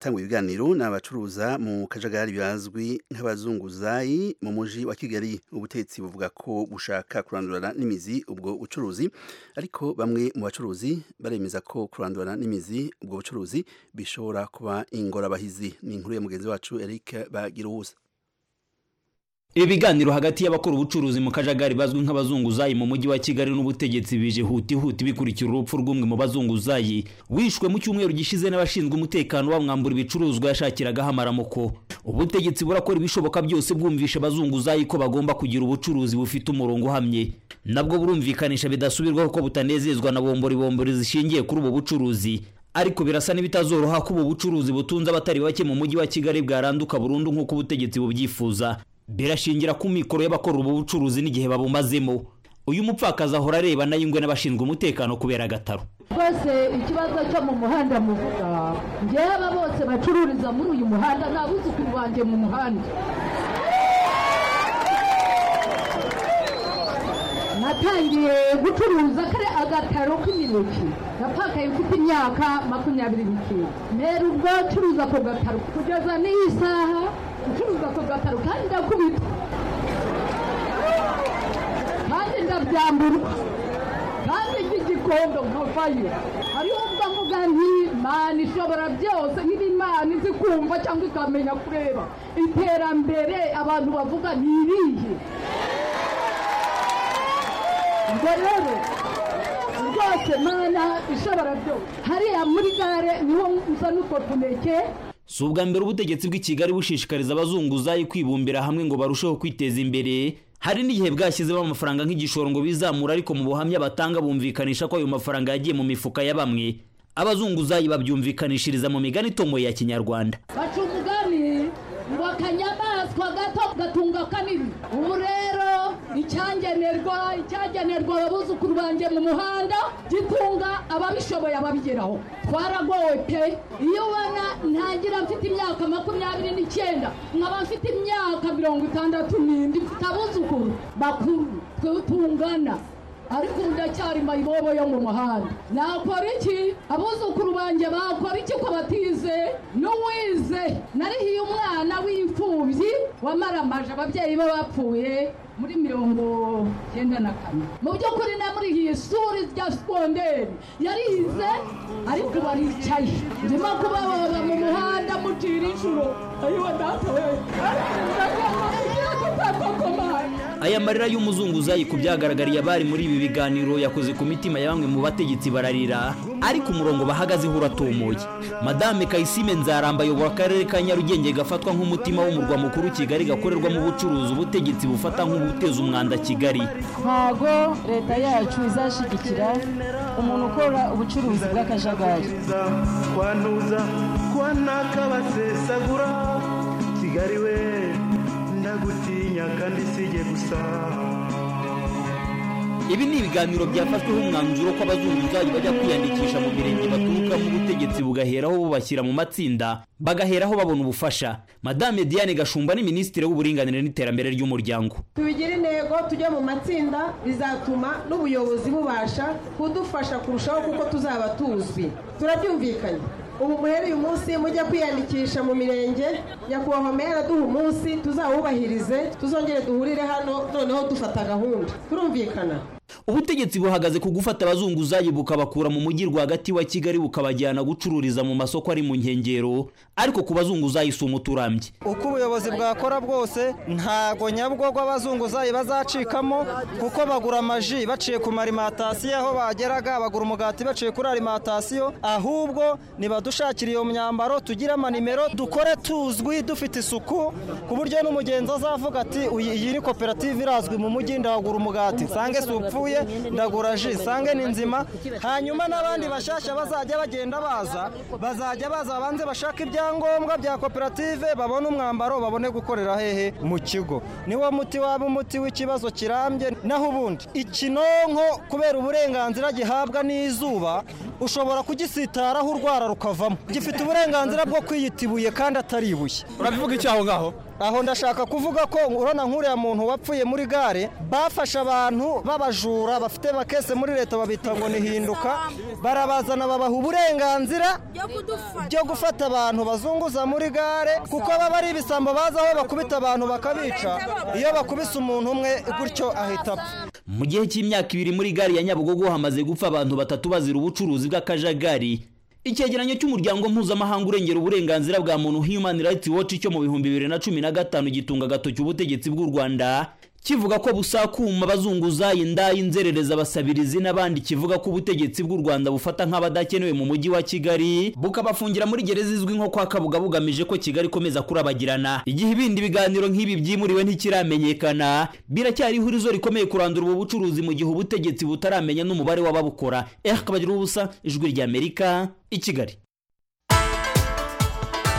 Tanga ibiganiro ni abacuruza mu kajagari bazwi nk'abazunguzayi mu mujyi wa Kigali ubutetsi buvuga ko bushaka kurandurana n'imizi ubwo bucuruzi ariko bamwe mu bacuruzi baremeza ko kurandurana n'imizi ubwo bucuruzi bishobora kuba ingorabahizi ni inkuru ya mugenzi wacu Eric Bagiruwusa ibiganiro hagati y'abakora ubucuruzi mu kajagari bazwi nk'abazunguzayi mu mujyi wa kigali n'ubutegetsi bije huti huti bikurikira urupfu rw'umwe mu bazunguzayi wishwe mu cyumweru gishize n'abashinzwe umutekano bamwambura ibicuruzwa yashakiragaho amaramuko ubutegetsi burakora ibishoboka byose bwumvisha abazunguzayi ko bagomba kugira ubucuruzi bufite umurongo uhamye nabwo burumvikanisha bidasubirwaho ko butanezezwa na bomboribombori zishingiye kuri ubu bucuruzi ariko birasa n'ibitazoroha ko ubu bucuruzi butunze abatari bake mu mujyi wa kigali bwaranduka burundu nk'uko ubutegetsi bubyifuza birashingira ku mikoro y'abakora ubu bucuruzi n'igihe babumazemo uyu mupfakazi ahora areba nayo ingwe n'abashinzwe umutekano kubera agataro rwose ikibazo cyo mu muhanda muvuga njyewe aba bose bacururiza muri uyu muhanda nta buzukuru banjye mu muhanda natangiye gucuruza kare agataro k'imineke napakaye mfite imyaka makumyabiri n'icyenda mbere ubwo acuruza ako gataro kugeza n'iyi saha ucuruza ako gataro kandi ndakubita kandi ndabyamburwa kandi ry'igikondo nkavayo hariho ubwo mvuga nti imana ishobora byose niba imana izi kumva cyangwa ikamenya kureba iterambere abantu bavuga ni irihe ubwo rero rwose mana ishobora byose hariya muri gare niho nza n'utwo tuneke si ubwa mbere ubutegetsi bw'i kigali bushishikariza abazunguzayi kwibumbira hamwe ngo barusheho kwiteza imbere hari n'igihe bwashyizemo amafaranga nk'igishoro ngo bizamura ariko mu buhamya batanga bumvikanisha ko ayo mafaranga yagiye mu mifuka ya bamwe abazunguzayi babyumvikanishiriza mu migani itomoye ya kinyarwanda baca umugani ngo akanyamaswa gato gatunga kanini ubu rero icyagenerwa icyagenerwa abuzukuru banjye mu muhanda gitunga ababishoboye ababigeraho twaragowe pe iyo ubona ntangira mfite imyaka makumyabiri n'icyenda nkaba mfite imyaka mirongo itandatu n'indi mfite abuzukuru bakuru twe tungana ariko ubu ndacyari mayibobo yo mu muhanda nakora iki abuzukuru banjye bakora iki ko batize n'uwize narihiye umwana w'imfubyi wamaramaje ababyeyi be bapfuye muri mirongo icyenda na kane mu by'ukuri namurihiye ishuri rya sikonderi yarize ariko baricaye ndimo kubaboba mu muhanda mucira inshuro ayiwa data we ariko tutakokomaye aya marira y'umuzunguzayi ku byagaragariye abari muri ibi biganiro yakoze ku mitima ya bamwe mu bategetsi bararira ariko umurongo bahagazeho uratomoye madame kayisime nzaramba ayobora akarere ka nyarugenge gafatwa nk'umutima w'umurwa mukuru kigali gakorerwamo ubucuruzi ubutegetsi bufata nk'ubuteza umwanda kigali ntago leta yacu izashyigikira umuntu ukora ubucuruzi bw'akajagari kwanduza kwanakabasesagura kigali we ndagutinya kandi sige gusa ibi ni ibiganiro byafashweho umwanzuro ko abazunguzayi bajya kwiyandikisha mu mirenge baturukamo ubutegetsi bugaheraho bubashyira mu matsinda bagaheraho babona ubufasha madame diane gashumba ni minisitiri w'uburinganire n'iterambere ry'umuryango tubigire intego tujye mu matsinda bizatuma n'ubuyobozi bubasha kudufasha kurushaho kuko tuzaba tuzwi turabyumvikanye ubu muhere uyu munsi mujya kwiyandikisha mu mirenge nyakubahwa meya araduha umunsi tuzawubahirize tuzongere duhurire hano noneho dufata gahunda turumvikana ubutegetsi buhagaze ku gufata abazunguzayi bukabakura mu mujyi rwagati wa kigali bukabajyana gucururiza mu masoko ari mu nkengero ariko ku bazunguzayi si umuturambye uko ubuyobozi bwakora bwose ntago nyabwo abazunguzayi bazacikamo kuko bagura amaji baciye ku marimatasiyo aho bageraga bagura umugati baciye kuri alimatasiyo ahubwo nibadushakira iyo myambaro tugire amanimero dukore tuzwi dufite isuku ku buryo n'umugenzi azavuga ati "Uyi- iyi ni koperative irazwi mu mujyi ndahagura umugati nsange si upfu yapfuye ndagura ji sange ni nzima hanyuma n'abandi bashyashya bazajya bagenda baza bazajya baza banze bashaka ibyangombwa bya koperative babone umwambaro babone gukorera hehe mu kigo niwo muti waba umuti w'ikibazo kirambye naho ubundi ikinonko kubera uburenganzira gihabwa n'izuba ushobora kugisitaraho urwara rukavamo gifite uburenganzira bwo kwiyita ibuye kandi atari ibuye urabivuga icyaho ngaho aho ndashaka kuvuga ko urabona nk'uriya muntu wapfuye muri gare bafashe abantu b'abajura bafite bakese muri leta babita ngo ni hinduka barabazana babaha uburenganzira byo gufata abantu bazunguza muri gare kuko baba ari ibisambo bazi aho bakubita abantu bakabica iyo bakubise umuntu umwe gutyo ahita apfa mu gihe cy'imyaka ibiri muri gare ya nyabugogo hamaze gupfa abantu batatu bazira ubucuruzi bw'akajagari icyegeranyo cy'umuryango mpuzamahanga urengera uburenganzira bwa muntu human rights watch cyo mu bihumbi bibiri na cumi na gatanu gitunga agatoki ubutegetsi bw'u rwanda kivuga ko busakuma abazunguzayi indaya inzerereza abasabirizi n'abandi kivuga ko ubutegetsi bw'u rwanda bufata nk'abadakenewe mu mujyi wa kigali bukabafungira muri gereza izwi nko kwa kabuga bugamije ko kigali ikomeza kurabagirana igihe ibindi biganiro nk'ibi byimuriwe ntikiramenyekana biracyari ihurizo rikomeye kurandura ubu bucuruzi mu gihe ubutegetsi butaramenya n'umubare w'ababukora eh kabagira ubusa ijwi ry'amerika i kigali